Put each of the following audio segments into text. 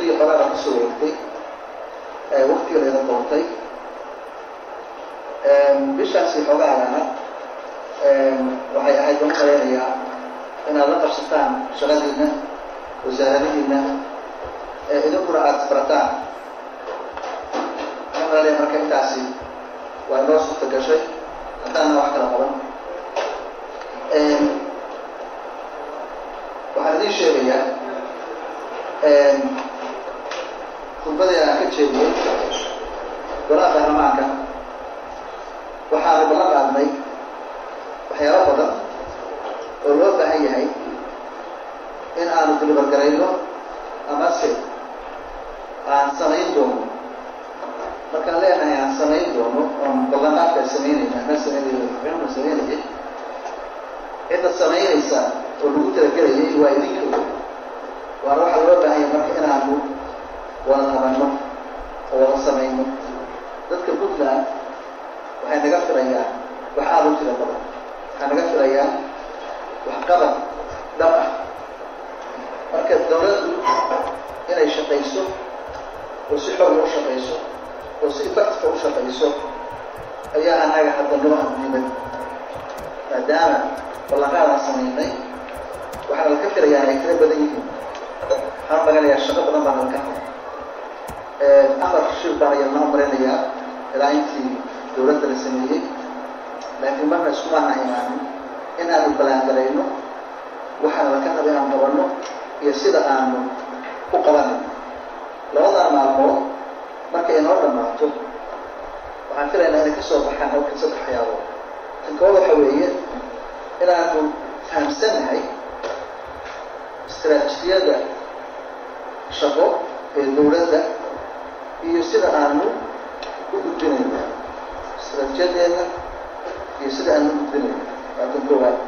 iyo xogaada kusoo wareegtay waktiga layda doontay bishaasi xogaadana waxay ahayd baan umalaynayaa inaad la qabsataan shaqadiina wasaaradihiina idinkuna aada isbarataan waxaan umaleeya marka intaasi waa inoo suurta gashay haddaana wax kala qaban waxaan idiin sheegayaa khudbadii aan ka jeediyey golaha baarlamaanka waxaanu ballan qaadnay waxyaalo badan oo loo baahan yahay in aanu dilibargarayno amase aan samayn doono markaan leenahay aan samayn doono oon ballanqaadka samaynayna anaa samaynay mxuuna samaynayay cidda samaynaysa oo lagu talagelayay waa idinka waana waxaa loo baahan yahay marka inaanu wada qabanno oo wada samayno dadka puntland waxay naga filayaan wax aada u tira badan waxay naga filayaan waxqabad dhab ah marka dawladdu inay shaqayso oo si xooga u shaqayso oo si effectiva u shaqayso ayaa anaga hadda noo addiiday maadaama ballanqaadaan samaynay waxaa laka filayaa ay tira badan yihiin waxaan maganayaa shaqo badan baa nalka haba afar shir baan ayalnaa maraynayaa ilaa intii dawladda la sameeyey laakiin marka iskumaana imaanin in aanu balaangalayno waxaana laka raba inaan qabanno iyo sida aanu u qabanayno labadaa maalmood markay inoo dhammaato waxaan filaynaa inay ka soo baxaan halkan saddex waxyaabood tan kood waxa weeye inaanu fahamsannahay istraatijiyada shaqo ee dawladda iyo sida aanu u gudbinayno istraatijiyadeeda iyo sida aanu u gudbinayno waa tan koowaad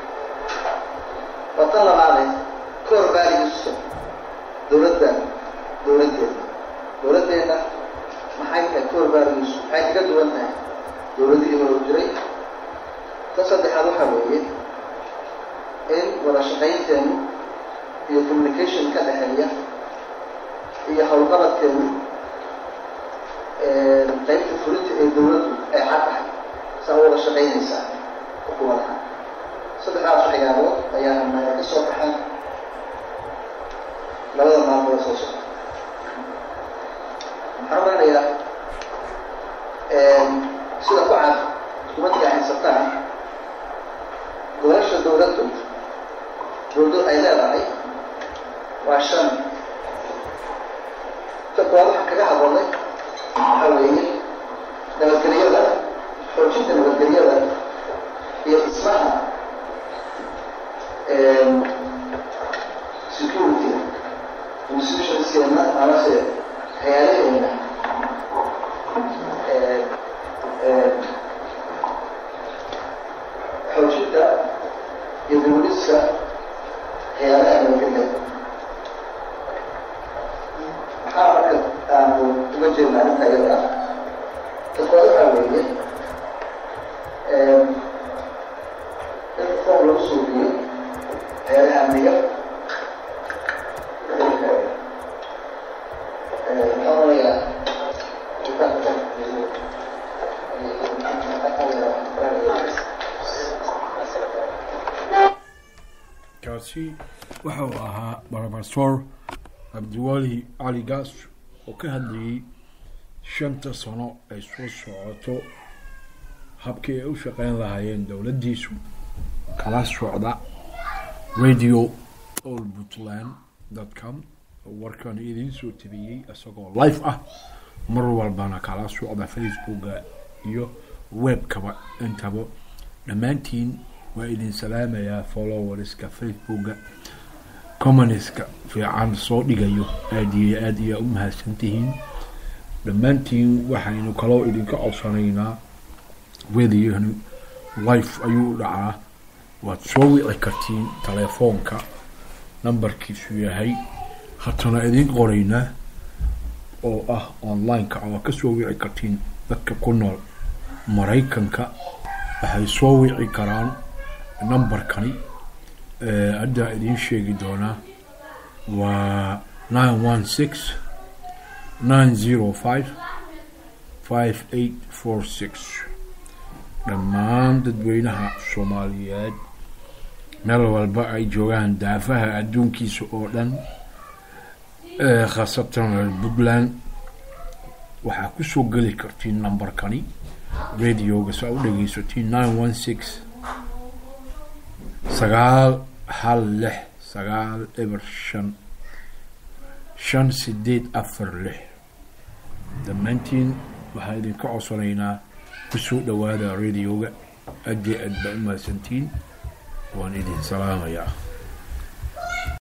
waa tan labaade core values dawladda dawladdeena dawladdeena maxay tahay core values maxay kaga duwan tahay dawladihii hore u jiray tan saddexaad waxaa weeye in wada shaqaynteenu iyo communication ka dhexeeya iyo howlqabadkeenu qaybta fulinta ee dawladdu ay cad tahay saa u wada shaqaynaysaa xukuumadaha saddexdaas waxyaabood ayaa naga ka soo baxan labada maalmood soo socda waxaan umanayaa sida ku cad xukuumadda ay haysataan golasha dawladdu dawladdu ay leedahay waa shan ta koowaad waxaan kaga hadalnay waxaa weeye nabadgelyada xoojinta nabadgelyada iyo dhismaha security institutionskeena amase hay-adaheena xoojinta iyo dawliska hay-adaha nabadgelyada maxaa marka aanu uga jeednaa inta iyada ah takood waxaa weeye in form lagu suubiyo hay-adaha amniga maxaa onayaa kaasi waxa uu ahaa brofesor cabdiwali cali gaas oo ka hadlayay shanta sano ay soo socoto habkii ay u shaqeyn lahaayeen dowladdiisu kala socda radio all puntland dot com warkan idiin soo tabiyey isagoo live ah mar walbana kala socda facebooka iyo webkaba intaba dhammaantiin waa idin salaamayaa followerska facebooka communiska fiican soo dhigayo aada iyo aada iyaa u mahadsantihiin dhammaantiin waxaynu kaloo idinka codsanaynaa wediyahnu life ayuu u dhacaa waad soo wici kartiin telefoonka numberkiisu yahay hatana idin qoraynaa oo ah online-ka waa ka soo wici kartiin dadka ku nool maraykanka waxay soo wici karaan numberkani haddaa idiin sheegi doonaa waa nine one six nine zero five five eight four six dhammaan dadweynaha soomaaliyeed meel walba ay joogaan daafaha adduunkiisa oo dhan khaasatan reer puntland waxaa kusoo geli kartiin numberkani radioga saa u dhegeysatiin nine one six sagaal hal lix sagaal eber shan shan sideed afar lix dhammaantiin waxaan idinka codsanaynaa kusoo dhawaada radioga aad iyo aad baa u mahadsantiin waan idin salaamayaa